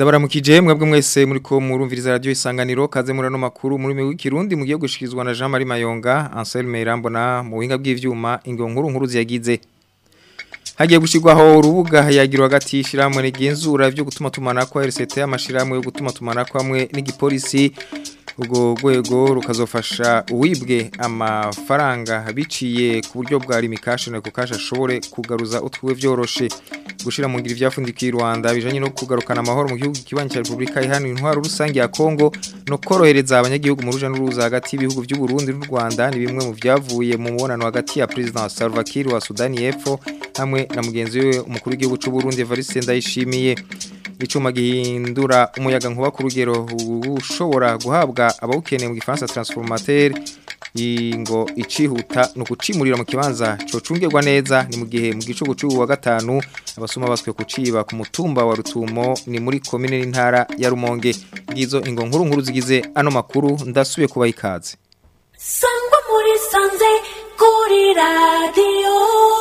Ndabaramukije mwebwe mwese muri ko murumviriza radio isanganiro kaze murano makuru muri mwe w'ikirundi mugiye gushikizwa na Jean Marie Mayonga Anselme Irambona mu buhinga bw'ivyuma ingo nkuru nkuru ziyagize Hagiye gushirwaho urubuga yagirwa hagati y'ishiramwe n'igenzura byo gutuma tumana kwa RCT amashiramwe yo gutuma tumana kwamwe n'igipolisi ubwo rwego rukazofasha uwibwe amafaranga biciye ku buryo bwa rimikashe na kukasha ashobore kugaruza utwiwe vyoroshe gushira mu ngiri vyafundikiye Rwanda bijanye no kugarukana amahoro mu gihugu kibanyi cya Republika ihana intwaro rusange ya Kongo no korohereza abanyagihugu mu ruja n'uruza hagati y'ibihugu by'u Burundi n'u Rwanda ni bimwe mu vyavuye mu mubonano hagati ya President Salva Kiir wa Sudani y'Epfo hamwe na mugenzi we umukuru w'igihugu cy'u Burundi Evariste Ndayishimiye icuma gihindura umuyaga nkuba ku rugero ushobora guhabwa abawukeneye mu gifaransa transformateur ngo icihuta no kucimurira mu kibanza cocungerwa neza ni mu gihe mu gicugu cy'ubu wa gatanu abasuma baswe kuciba ku mutumba wa Rutumo ni muri commune n'intara ya Rumonge ngizo ingo nkuru nkuru zigize ano makuru ndasubiye kuba ikaze Sangwa muri sanze kuri radio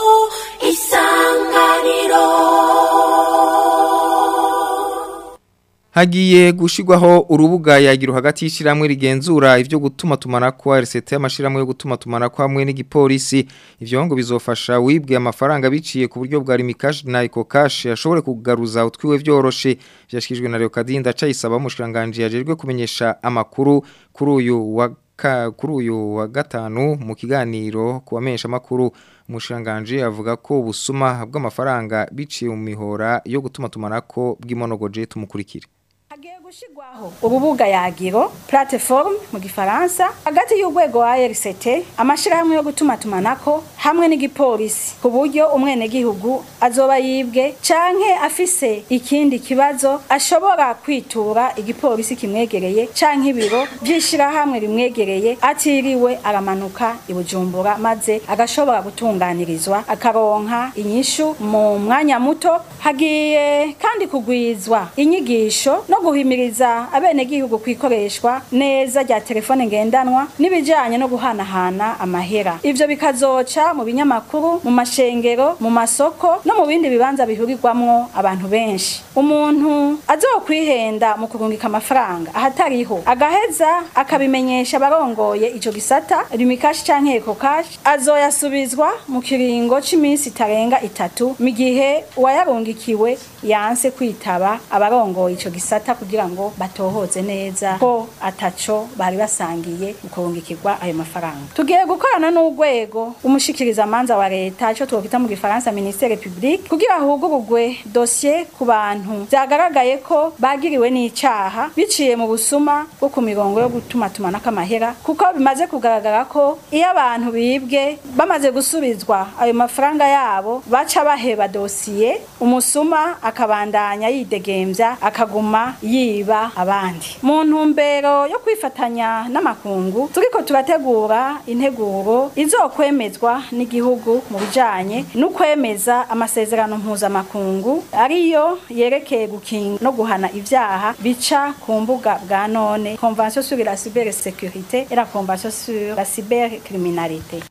isanganiro Hagiye gushirwaho urubuga yagira hagati y'ishiramwe rigenzura ivyo gutuma tumana kwa RCT amashiramwe yo gutuma tumana kwa hamwe n'igipolisi ivyo ngo bizofasha wibwe amafaranga biciye ku buryo bwa rimikash na eco cash ashobore kugaruza utwiwe vyoroshe vyashikijwe na Leokadinda cayisaba umushikanganje yajejwe kumenyesha amakuru kuri uyu wa kuri uyu wa gatanu mu kiganiro kubamenyesha makuru umushanganje avuga ko ubusuma bw'amafaranga biciye mu mihora yo gutuma tumanako bw'imonogoje tumukurikire hagiye gushirwaho urubuga yagiro plateforme mu gifaransa hagati y'urwego wa RCT amashirahamwe yo gutuma tumanako hamwe n'igipolisi ku buryo umwenegihugu azoba yibwe canke afise ikindi kibazo ashobora kwitura igipolisi kimwegereye canke ibiro vy'ishirahamwe rimwegereye atiriwe aramanuka i Bujumbura maze agashobora gutunganirizwa akaronka inyishu mu mwanya muto hagiye kandi kugwizwa inyigisho no guhimiriza abenegihugu kwikoreshwa neza rya telefone ngendanwa n'ibijanye no guhanahana amahera ivyo bikazoca mu binyamakuru mu mashengero mu masoko no mu bindi bibanza bihurirwamwo abantu benshi umuntu azokwihenda mu kurungika amafaranga ahatariho agaheza akabimenyesha abarongoye ico gisata rimikashi canke ekokashi azoyasubizwa mu kiringo c'iminsi itarenga itatu mu gihe uwayarungikiwe yanse kwitaba abarongoye ico gisata kugira ngo batohoze neza ko ataco bari basangiye mu kurungikirwa ayo mafaranga tugiye gukorana n'urwego umushikiriza manza wa leta ico twokwita mu gifaransa ministere public kugira hugurugwe dossier ku bantu vyagaragaye ko bagiriwe n'icaha biciye mu busuma bwo ku mirongo yo gutuma tumanako amahera kuko bimaze kugaragara ko iyo abantu bibwe bamaze gusubizwa ayo mafaranga yabo baca baheba dosiye umusuma akabandanya yidegemvya akaguma yiba abandi mu ntumbero yo kwifatanya n'amakungu turiko turategura integuro izokwemezwa n'igihugu mu bijanye n'ukwemeza amasezerano mpuzamakungu ariyo yerekeye gukinga no guhana ivyaha bica ku mbuga bwa none convention sur la cybersécurité et la convention sur la cybercriminalité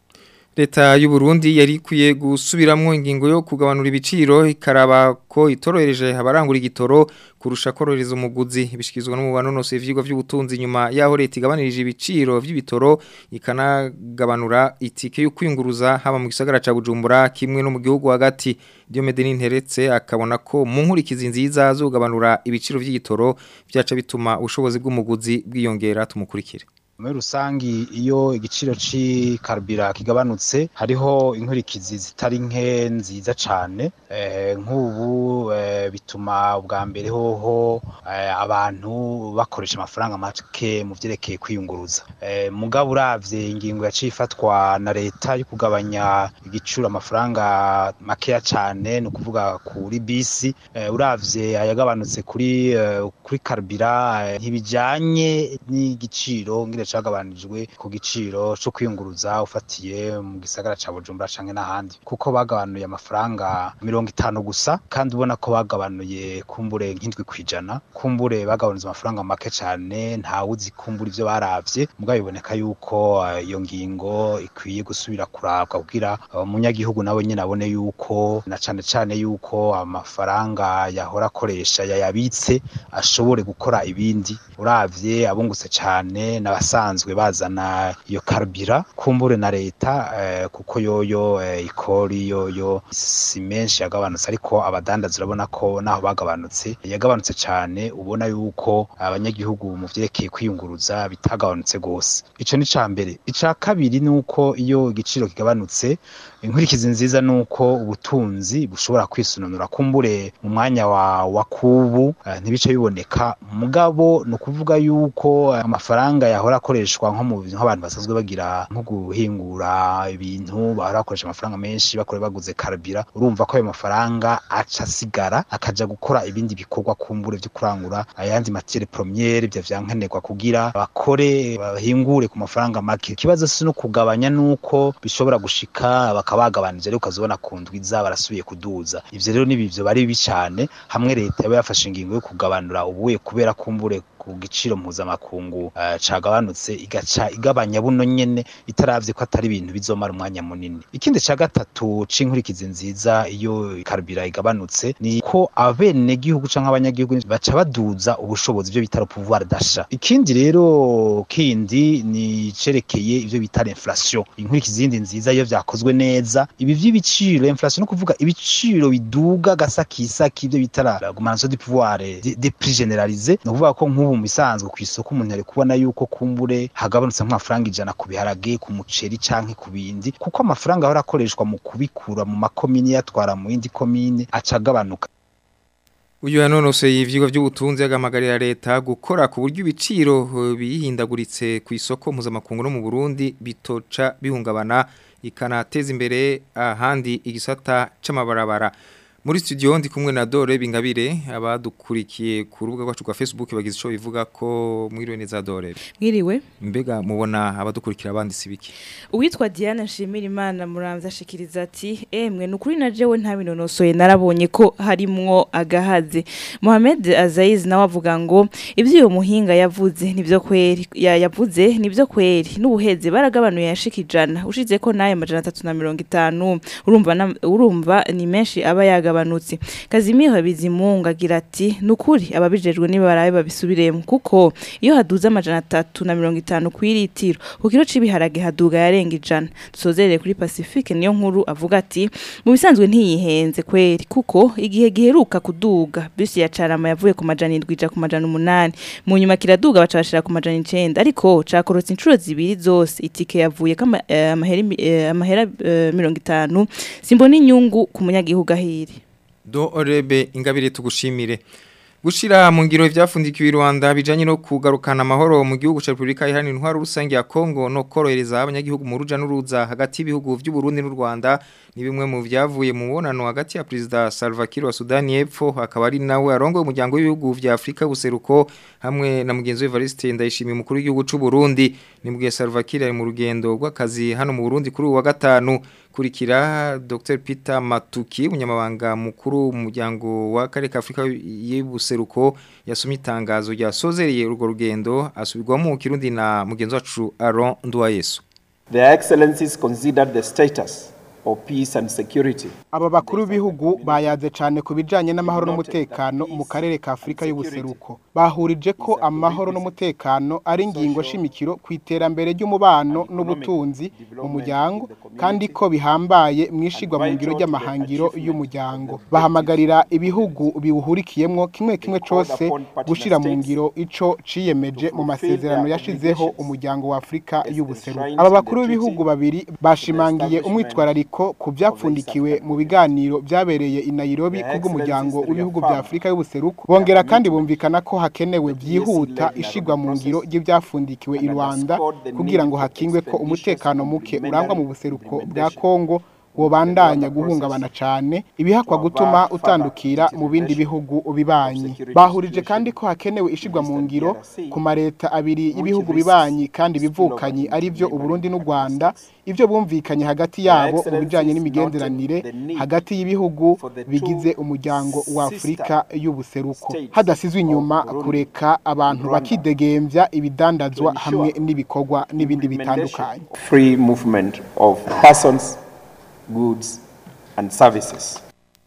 Leta y'u Burundi yari ikwiye gusubiramwo ingingo yo kugabanura ibiciro ikaraba ko itorohereje abarangura igitoro kurusha korohereza umuguzi bishikizwa n'umubano nose ivyigwa vy'ubutunzi nyuma yaho leta igabanirije ibiciro vy'ibitoro ikanagabanura itike yo kwinguruza haba mu gisagara ca Bujumbura kimwe no mu gihugu hagati Diomede Ninteretse akabona ko mu nkurikizi nziza zogabanura ibiciro vy'igitoro byaca bituma ubushobozi bw'umuguzi bwiyongera tumukurikire muri rusangi iyo igiciro c'ikarubira kigabanutse hariho inkurikizi zitari nke nziza cane nk'ubu bituma ubwa mbere hoho abantu bakoresha amafaranga make mu vyerekeye kwiyunguruza mugabo uravye ingingo yaciye ifatwa na leta yo kugabanya igiciro amafaranga makeya cane ni ukuvuga kuri bisi uravye ayagabanutse kuri kuri karubira ntibijanye n'igiciro ngire cagabanijwe ku giciro co kwiyunguruza ufatiye mu gisagara ca Bujumbura canke n'ahandi kuko bagabanuye amafaranga mirongo itanu gusa kandi ubona ko bagabanuye kumbure nk'indwi kwijana kumbure bagabanije amafaranga make cane ntawe uzi kumbura ivyo baravye mugabo biboneka yuko eh, iyo ngingo ikwiye gusubira kurabwa kugira umunyagihugu nawe nyene abone yuko na cane cane yuko amafaranga yahora akoresha yayabitse ashobore gukora ibindi uravye abungutse cane n'abasanzwe bazana iyo karubira kumbure na leta eh, kuko yoyo eh, ikori yoyo si menshi yagabanutse ariko abadandaza urabona ko naho bagabanutse yagabanutse cane ubona yuko abanyagihugu mu vyerekeye kwiyunguruza bitagabanutse gose ico ni ca mbere ica kabiri nuko iyo igiciro kigabanutse inkurikizi nziza nuko ubutunzi bushobora kwisununura kumbure mu mwanya wa wa kubu eh, ntibice biboneka mugabo ni ukuvuga yuko amafaranga yahora akoreshwa nko mu nk'abantu basanzwe bagira nko guhingura ibintu bahora bakoresha amafaranga menshi bakore baguze karabira urumva ko ayo mafaranga aca asigara akaja gukora ibindi bikorwa kumbure vyo kurangura ayandi matiere premiere vya vyankenerwa kugira bakore bahingure ku mafaranga make ikibazo si no kugabanya nuko bishobora gushika bakabagabanije ariko ukazibona ku ndwi za barasubiye kuduza ivyo rero nibivyo bari bibi cane hamwe leta yaba yafashe ingingo yo kugabanura ubuye kubera kumbure ku giciro mpuzamakungu uh, cagabanutse igaca igabanya buno nyene itaravye ko atari ibintu bizomara umwanya munini ikindi ca gatatu c'inkurikizi nziza iyo karubira igabanutse ni ko abene gihugu canke abanyagihugu baca baduza ubushobozi byo bitaro pouvoir d'achat ikindi rero kindi ni cerekeye ivyo bita inflation inkurikizi zindi nziza iyo vyakozwe neza ibi vy'ibiciro inflation no kuvuga ibiciro biduga gasakisaki ivyo bita la augmentation du pouvoir des prix généralisés no kuvuga ko nk'ubu mu bisanzwe ku isoko umuntu ari kubona yuko kumbure hagabanutse nk'amafaranga ijana ku biharage ku muceri canke ku bindi kuko amafaranga ahora akoreshwa mu kubikura mu makomine yatwara mu yindi komine aca agabanuka Uyu yanonoseye ivyigwa by'ubutunzi agamagarira leta gukora ku buryo ibiciro eh, bihindaguritse ku isoko mpuzamakungu no mu Burundi bitoca bihungabana ikanateza imbere ahandi igisata c'amabarabara muri studio ndi kumwe na Dore Bingabire abadukurikiye ku rubuga rwacu rwa Facebook bagize ico bivuga ko mwiriwe neza Dore Mwiriwe mbega mubona abadukurikira abanditsi biki uwitwa Diana Nshimira Imana muramvya ashikiriza ati emwe nukuri na jewe nta binonosoye narabonye ko harimwo agahaze Mohamed Azaiz nawe avuga ngo ivyo uyo muhinga yavuze nivyo kweri ya yavuze nivyo kweri n'ubuheze baragabanuye yashikijana ushize ko nayo majana 350 urumva na- urumva ni menshi aba yaga yagabanutse Kazimiro Bizimunga agira ati nukuri ababijejwe niba barabe babisubiremo kuko iyo haduze amajana 350 kw'iritiro ku kiro cibiharage haduga yarenga ijana dusozerere kuri Pacifique niyo nkuru avuga ati mu bisanzwe ntiyihenze kweri kuko igihe giheruka kuduga bisi ya carama yavuye ku majana 7 ija ku majana 8 mu nyuma kiraduga baca bashira ku majana 9 ariko cakorotse inshuro zibiri zose itike yavuye kama eh, amahera eh, amahera eh, 50 simbona inyungu ku munyagihugu ahiri do orebe ingabire tugushimire gushira mu ngiro ivyafundikiwe i Rwanda bijanye no kugarukana amahoro mu gihugu ca Republika Iharanira Intwaro Rusange ya Kongo no korohereza abanyagihugu mu ruja n'uruza hagati y'ibihugu vy'u Burundi n'u Rwanda ni bimwe mu vyavuye mu bonano hagati ya President Salva Kiir wa Sudani y'Epfo akaba ari nawe arongoye umuryango w'ibihugu vya Afrika buseruko hamwe na mugenzi we Evariste Ndayishimiye umukuru w'igihugu c'u Burundi ni mugihe Salva Kiir ari mu rugendo rw'akazi hano mu Burundi kuri uwa gatanu kurikira Dr Peter Matuki umunyamabanga mukuru mu muryango wa kare ka Afrika y'ubuseruko yasomye itangazo ryasozereye urwo rugendo asubirwamo mu Kirundi na mugenzi wacu Aaron Nduwayesu Their excellencies considered the status of peace and security aba bakuru b'ibihugu bayaze cyane ku bijyanye n'amahoro n'umutekano mu karere ka afurika y'ubuseruko bahurije ko amahoro n'umutekano ari ingingo shimikiro ku iterambere ry'umubano n'ubutunzi mu muryango kandi ko bihambaye mu ishigwa mu ngiro ry'amahangiro y'umuryango bahamagarira ibihugu biwuhurikiyemo kimwe kimwe cyose gushyira mu ngiro ico ciyemeje mu masezerano yashizeho umuryango wa afurika y'ubuseruko aba bakuru b'ibihugu babiri bashimangiye umwitwarariko ku byapfundikiwe mu biganiro byabereye i Nairobi kubw'umuryango w'ibihugu bya Afurika y'ubuseruko bongera kandi bumvikana ko hakenewe byihuta ishigwa mu ngiro ry'ibyafundikiwe i Rwanda kugira ngo hakingwe ko umutekano muke urangwa mu buseruko bwa Kongo wobandanya guhungabana cane ibihakwa gutuma utandukira mu bindi bihugu bibanyi bahurije kandi ko hakenewe ishigwa mu ngiro ku mareta abiri y'ibihugu bibanyi kandi bivukanyi ari byo Uburundi n'u Rwanda ivyo bumvikanye hagati yabo mu bijanye n'imigenderanire hagati y'ibihugu bigize umuryango wa Afrika y'ubuseruko hadasizwe inyuma kureka abantu bakidegemvya ibidandazwa hamwe n'ibikorwa n'ibindi bitandukanye free movement of persons, goods, and services.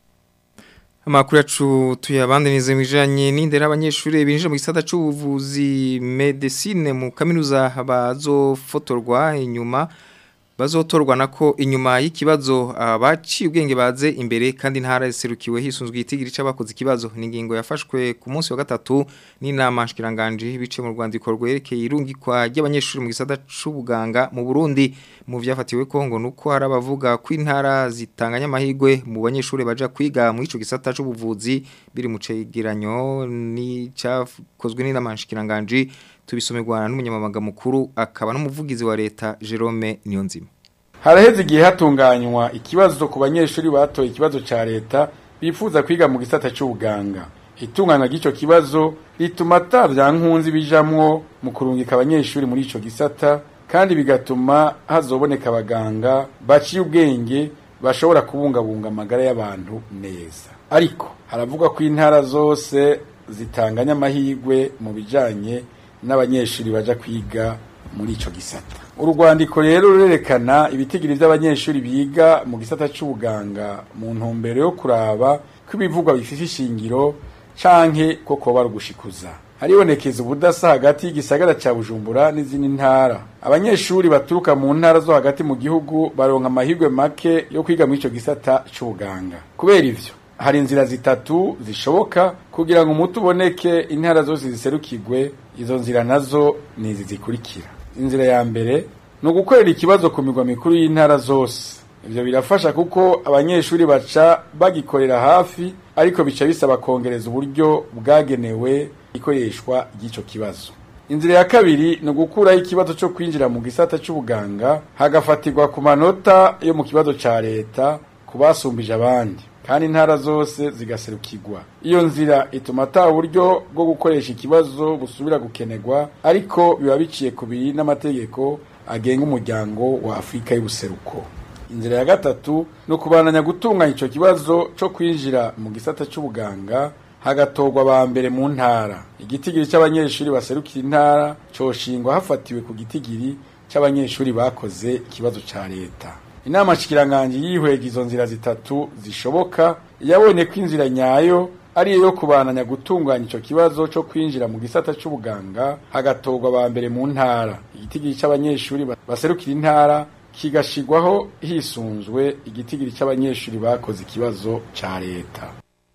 Amakuru yacu tuyabandanize mu bijanye n'indera abanyeshuri binjira mu gisata c'ubuvuzi medicine mu kaminuza bazofotorwa inyuma bazotorwa nako inyuma y'ikibazo abaciye ubwenge baze imbere kandi ntara iserukiwe hisunzwe itigiri c'abakoze ikibazo n'ingingo yafashwe ku munsi wa gatatu n'inama nshikiranganje bice mu rwandiko rwerekeye irungikwa ry'abanyeshuri mu gisata c'ubuganga mu Burundi mu vyafatiwe ko ngo nuko hari abavuga ko intara zitanganya amahigwe mu banyeshuri baja kwiga mu ico gisata c'ubuvuzi biri mu cegeranyo ni cakozwe n'inama nshikiranganje tubisomerwa n'umunyamabanga mukuru akaba n'umuvugizi wa leta Jerome Niyonzima haraheze igihe hatunganywa ikibazo ku banyeshuri batoye ikibazo ca leta bifuza kwiga mu gisata c'ubuganga itunganywa ry'ico kibazo rituma ata vyankunzi bijamwo mu kurungika abanyeshuri muri ico gisata kandi bigatuma hazoboneka abaganga baciye ubwenge bashobora kubungabunga amagara y'abantu neza ariko haravugwa ko intara zose zitanganya amahigwe mu bijanye n'abanyeshuri baja kwiga muri ico gisata urwandiko rero rurerekana ibitigiri by'abanyeshuri biga mu gisata c'ubuganga mu ntumbero yo kuraba ko ibivugwa bifite ishingiro canke ko koba rugushikuza haribonekeza ubudasa hagati y'igisagara ca Bujumbura n'izindi ntara abanyeshuri baturuka mu ntara zo hagati mu gihugu baronka amahirwe make yo kwiga muri ico gisata c'ubuganga kubera ivyo hari inzira zitatu zishoboka kugira ngo umuti uboneke intara zose ziserukirwe izo nzira nazo ni izi zikurikira inzira ya mbere ni ugukorera ikibazo ku migwa mikuru y'intara zose ibyo birafasha kuko abanyeshuri baca bagikorera hafi ariko bica bisaba kongereza uburyo bwagenewe ikoreshwa ry'icyo kibazo inzira ya kabiri ni ugukuraho ikibazo cyo kwinjira mu gisata cy'ubuganga hagafatirwa ku manota yo mu kibazo cya leta ku basumbije abandi kandi intara zose zigaserukirwa iyo nzira ituma ata buryo bwo gukoresha ikibazo busubira gukenerwa ariko biba biciye ku biri n'amategeko agenga umuryango wa afurika y'ubuseruko inzira ya gatatu ni ukubananya gutunganya icyo kibazo cyo kwinjira mu gisata cy'ubuganga hagatorwa ba mbere mu ntara igitigiri cy'abanyeshuri baserukira intara coshingwa hafatiwe ku gitigiri cy'abanyeshuri bakoze ikibazo cya leta inama shikiranganje yihwega izo nzira zitatu zishoboka yabonye ko inzira nyayo ari yo kubananya gutunganya ico kibazo cyo kwinjira mu gisata c'ubuganga hagatorwa ba mbere mu ntara igitigiri c'abanyeshuri baserukira intara kigashigwaho hisunzwe igitigiri c'abanyeshuri bakoze ikibazo ca leta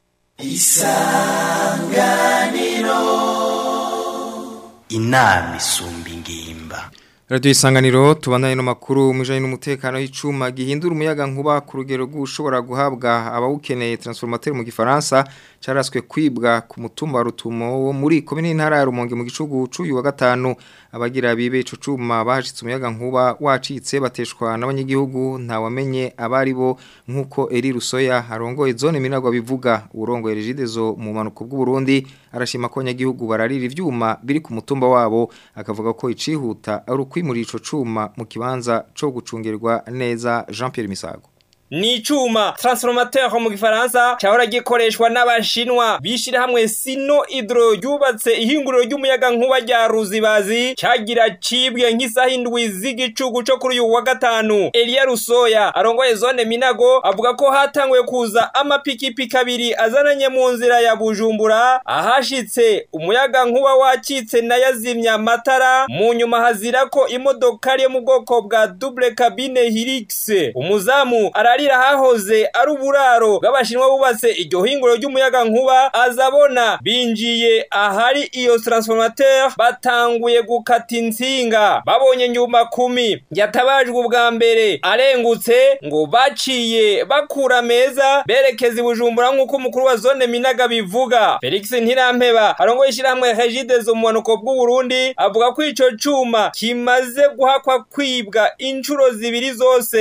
isanganiro inama isumba ingimba Radio isanganiro tubandanye no makuru mujanye n'umutekano y'icuma gihindura umuyaga nkuba ku rugero rw'ushobora guhabwa abawukeneye transformateur mu gifaransa caraswe kwibwa ku mutumba wa rutumo wo muri komine ntara ya Rumonge mu gicugu cuyu wa gatanu abagira bibe ico cuma bahashitse umuyaga nkuba wacitse bateshwa n'abanyagihugu nta wamenye abari bo nkuko Eri Rusoya arongoye zone minagwa bivuga urongoye regidezo mu manuko bw'u Burundi arashima ko abanyagihugu bararira ivyuma biri ku mutumba wabo akavuga ko icihuta ari kwimura ico cuma mu kibanza co gucungirwa neza Jean Pierre Misago ni icuma transformateur mu gifaransa cyahora gikoreshwa n'abashinwa bishira hamwe sino hydro yubatse ihinguriro ry'umuyaga nkuba rya ruzibazi cyagira cibwe nk'isaha indwi z'igicugu cyo kuri uyu wa gatanu Elia Rusoya arongoye zone Minago avuga ko hatanguye kuza amapikipiki abiri azananye mu nzira ya Bujumbura ahashitse umuyaga nkuba wacitse na yazimya matara mu nyuma hazira ko imodoka yo mu bwoko bwa double cabine Hilux umuzamu arari arira hahoze ari uburaro bw'abashinwa bubatse iryo hinguro ry'umuyaga nkuba azabona binjiye ahari iyo transformateur batanguye gukata insinga babonye nyuma kumi yatabajwe ubwa mbere arengutse ngo baciye bakura meza berekeza ibujumbura nk'uko umukuru wa zone minaga bivuga felix ntirampeba arongoye ishyirahamwe regide mu bumanuko bw'u Burundi avuga ko ico cuma kimaze guhakwa kwibwa inshuro zibiri zose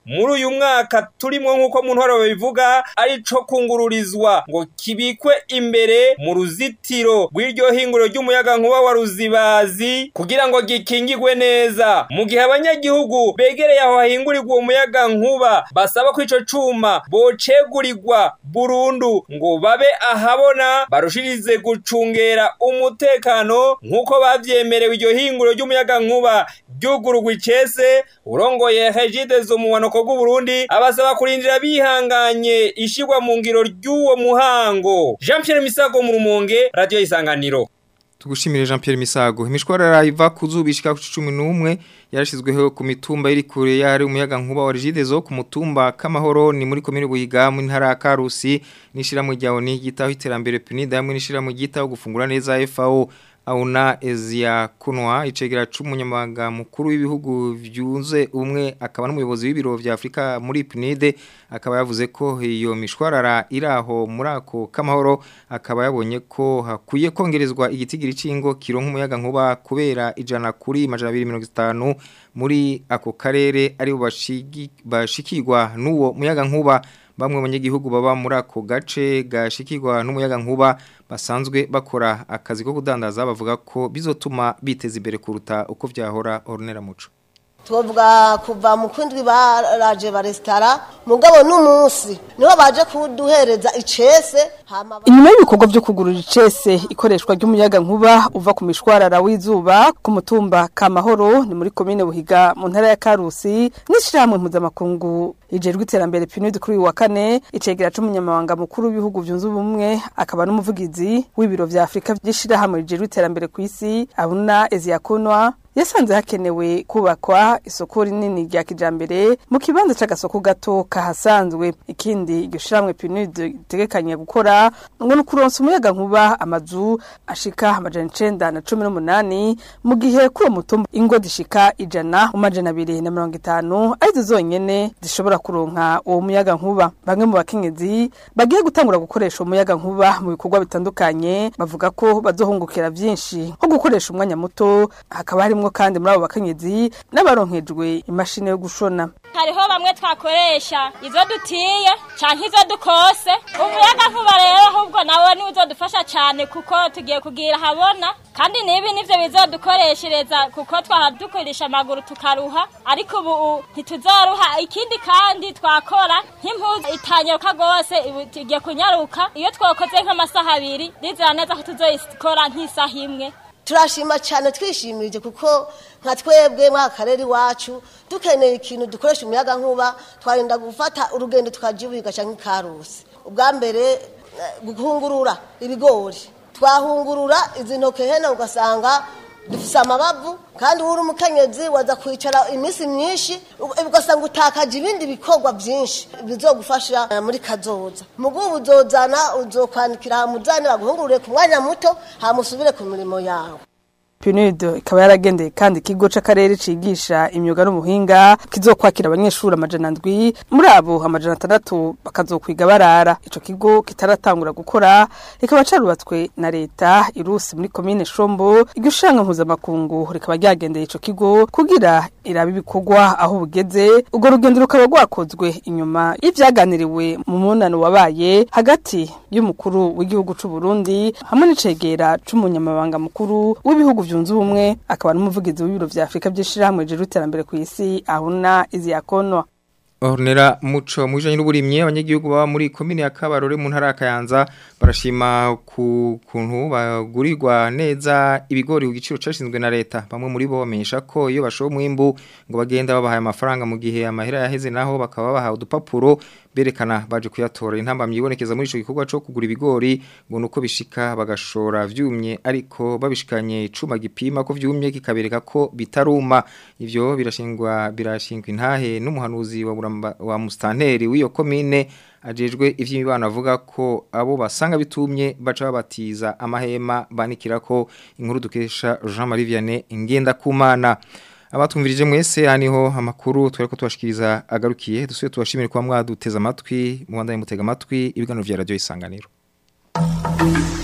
muri uyu mwaka turimo nk'uko mu ntwaro babivuga ari co kungururizwa ngo kibikwe imbere mu ruzitiro rw'iryo hinguriro ry'umuyaga nkuba wa ruzibazi kugira ngo gikingigwe neza mu gihe abanyagihugu begereye aho hahingurirwa uwo muyaga nkuba basaba ko ico cuma bocegurirwa burundu ngo babe ahabona barushirize gucungera umutekano nk'uko bavyemerewe iryo hinguriro ry'umuyaga nkuba ryugururwa icese urongoye hejide zo mu wanoko bw'uburundi abasaba kurindira bihanganye ishigwa mu ngiro ry'uwo muhango jean pierre misago mu rumonge radiyo isanganiro Tugushimire Jean Pierre Misago. Imishwarara iva kuzubishika ku 11 yarashizweho ku mitumba iri kure yari umuyaga nkuba wa Regidezo ku mutumba kamahoro ni muri komine Buyiga mu ntara ya Karusi nishira mu ryawo ni gitaho iterambere PNID hamwe nishira mu gitaho gufungura neza FAO Auna Ezia Kunwa icegera c'umunyamabanga mukuru w'ibihugu vyunze umwe akaba n'umuyobozi w'ibiro vya Afrika muri PNID akaba yavuze ko iyo mishwarara iraho muri ako kamahoro akaba yabonye ko hakwiye kongerezwa igitigiri cingo kironka umuyaga nkuba kubera ijana kuri majana 250 muri ako karere ari bashigi bashikirwa n'uwo muyaga nkuba bamwe mu banyagihugu baba muri ako gace gashikirwa n'umuyaga nkuba basanzwe bakora akazi ko kudandaza bavuga ko bizotuma biteza imbere kuruta uko vyahora ornera muco tuvuga kuva mu kwindwi baraje barestara mugabo n'umunsi niho baje kuduhereza icese inyuma y'ibikorwa byo kugurura icese ikoreshwa ry'umuyaga nkuba uva ku mishwarara w'izuba ku mutumba kamahoro ni muri komine buhiga mu ntara ya karusi n'ishyirahamwe mpuzamakungu ijejwe iterambere pinudi kuri uyu wa kane icegera c'umunyamabanga mukuru w'ibihugu byunze ubumwe akaba n'umuvugizi w'ibiro vya afurika by'ishyirahamwe rijejwe iterambere ku isi abuna eziyakunwa yasanze hakenewe kubakwa isoko rinini rya kijambere mu kibanza c'agasoko gato kahasanzwe ikindi iryo shiramwe PNUD itegekanya gukora ngo ni ukuronsa umuyaga nkuba amazu ashika amajana icenda na cumi n'umunani mu gihe kuri uwo mutumba ingo zishika ijana mu majana abiri na mirongo itanu arizo zonyene zishobora kuronka uwo muyaga nkuba bamwe mu bakenyezi bagiye gutangura gukoresha umuyaga nkuba mu bikorwa bitandukanye bavuga ko bazohungukira vyinshi nko gukoresha umwanya muto hakaba harimwo kandi muri abo bakenyezi n'abaronkejwe imashini yo gushona hariho bamwe twakoresha izo dutiye canke izo dukose umuyaga nkuba rero ahubwo nawe niwe uzodufasha cane kuko tugiye kugira habona kandi nibi nivyo bizodukoreshereza kuko twadukoresha amaguru tukaruha ariko ubu ntituzoruha ikindi kandi twakora nk'impuzu itanyaruka gose igiye kunyaruka iyo twakoze nk'amasaha abiri rizera neza ko tuzoyikora nk'isaha imwe turashima cyane twishimirije kuko nka twebwe mwaka karere iwacu dukeneye ikintu dukoresha umuyaga nkuba twarinda gufata urugendo tukajya ubuhiga cyangwa ikarusi ubwa mbere guhungurura ibigori twahungurura izi ntoke hene ugasanga dufise amabavu kandi uri umukenyezi waza kwicara iminsi myinshi ugasanga utakaje ibindi bikorwa byinshi bizogufasha muri kazoza mugu uzozana uzokwandikira hamuzane baguhungurure ku mwanya muto hamusubire ku mirimo yawe PNUD ikaba yaragendeye kandi ikigo c'akarere cigisha imyuga n'umuhinga kizokwakira abanyeshuri amajana ndwi muri abo amajana atandatu bakazokwiga barara ico kigo kitaratangura gukora rikaba carubatswe na leta irusi muri komine Shombo iryo shanga mpuzamakungu rikaba ryagendeye ico kigo kugira irabe ibikorwa aho bugeze urwo rugendo rukaba rwakozwe inyuma y'ivyaganiriwe mu munano wabaye hagati y'umukuru w'igihugu c'u Burundi hamwe n'icegera c'umunyamabanga mukuru w'ibihugu byunze ubumwe akaba n'umuvugizi w'ibiro vya Afrika by'ishirahamwe rije iterambere ku isi ahuna izi yakonwa Ornera muco mwijanye n'uburimye abanyagihugu baba muri komine ya Kabarore mu ntara ya Kayanza barashima ku kuntu bagurirwa neza ibigori ku giciro cashinzwe na leta bamwe muri bo bamenyesha ko iyo bashowe umwimbu ngo bagenda babahaye amafaranga mu gihe amahera yaheze naho bakaba bahawe udupapuro berekana baje kuyatora intambamye ibonekeza muri ico gikorwa cyo kugura ibigori ngo nuko bishika bagashora vyumye ariko babishikanye icuma gipima ko vyumye kikabereka ko bitaruma ivyo birashingwa birashingwa intahe n'umuhanuzi wa Buramba- wa mustanteri w'iyo komine ajejwe ivy'imibano avuga ko abo basanga bitumye baca babatiza amahema banikira ko inkuru dukesha Jean Marie Vianney ingenda kumana abatumvirije mwese haniho amakuru twari ko tubashikiriza agarukiye dusuye tubashimire kwa mwaduteza amatwi mu Rwanda mutega amatwi ibiganiro vya radio isanganiro